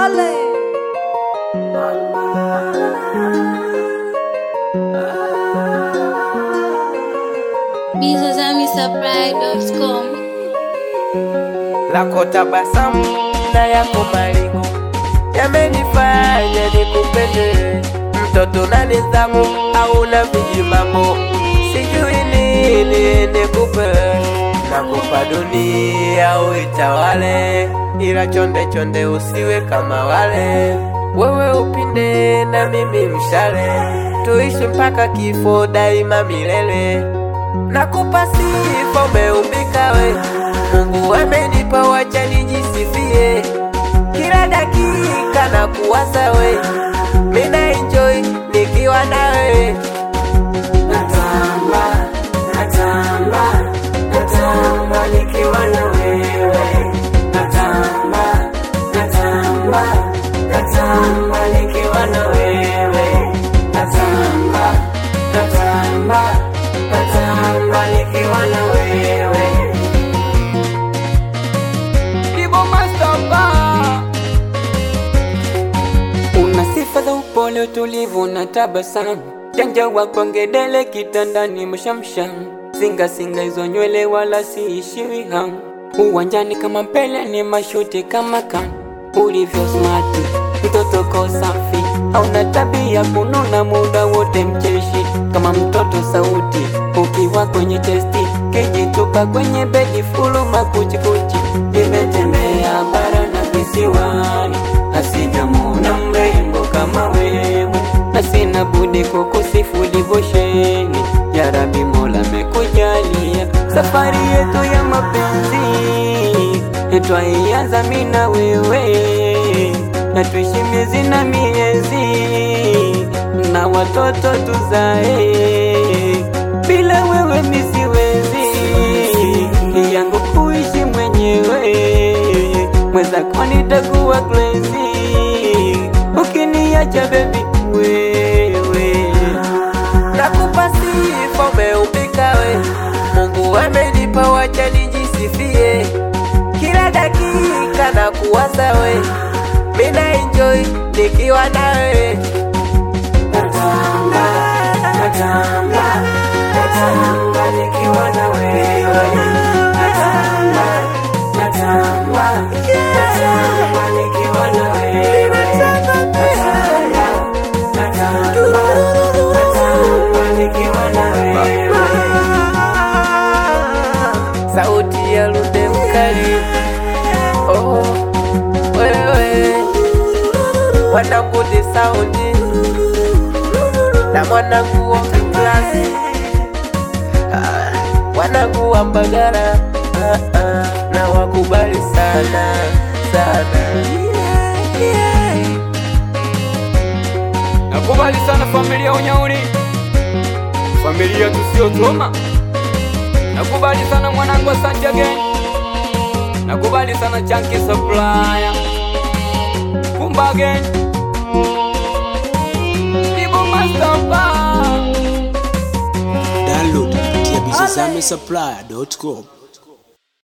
Ole. bizozamisupply.com lako tabasamu na yako maringo yamenifanya nikupende mtoto na nidhamu hauna vijimambo sijui nini nikupe nakupa dunia uitawale ila chonde chonde usiwe kama wale wewe upinde na mimi mshale tuishi mpaka kifo daima milele nakupa sifa umeumbika we Mungu amenipa wacha nijisifie kila dakika na kuwaza we mina enjoy nikiwa nawe natamba natamba natamba nikiwa na wewe natamba natamba natamba nikiwa na wewe natamba natamba natamba nikiwa na wewe Ibo Mastamba Una sifa za upole, utulivu na tabasamu, janja wa kongedele kitandani, mshamsham singa singa hizo nywele wala siishiwi hamu, uwanjani kama Pele ni mashuti kama kan, ulivyo smart mtoto ko safi, hauna tabia kununa, muda wote mcheshi kama mtoto sauti, ukiwa kwenye testi kijitupa kwenye bedi fulu makuchikuchi, nimetembea bara na visiwani asijamuna mrembo kama wewe, na sina budi kukusifu livosheni. Ya Rabbi Mola mekujalia safari yetu ya mapenzi twaianza mimi na wewe, na tuishi miezi na miezi na watoto tuzae, bila wewe misiwezi yangu kuishi mwenyewe, mwenzako nitakuwa crazy ukiniacha baby wewe nakupa sifa umeumbika we Mungu amenipa wacha nijisifie kila dakika na kuwaza we mina enjoy nikiwa nawe natamba natamba natamba nikiwa na wewe natamba natamba natamba nikiwa na wewe natamba natamba natamba nikiwa na wewe sauti ya Lunde Mkali oh, wewe mwanangu ni saundi na mwanangu wa klasi ah, mwanangu wa Mbagala ah, ah, na wakubali sana sana yeah, yeah. Nakubali sana familia Unyauri, familia tusiyotoma. Nakubali sana mwanangu Asante again. Nakubali sana Chunky Supplier. Kumba again. Ibo Master Download kupitia bizozamisupply.com.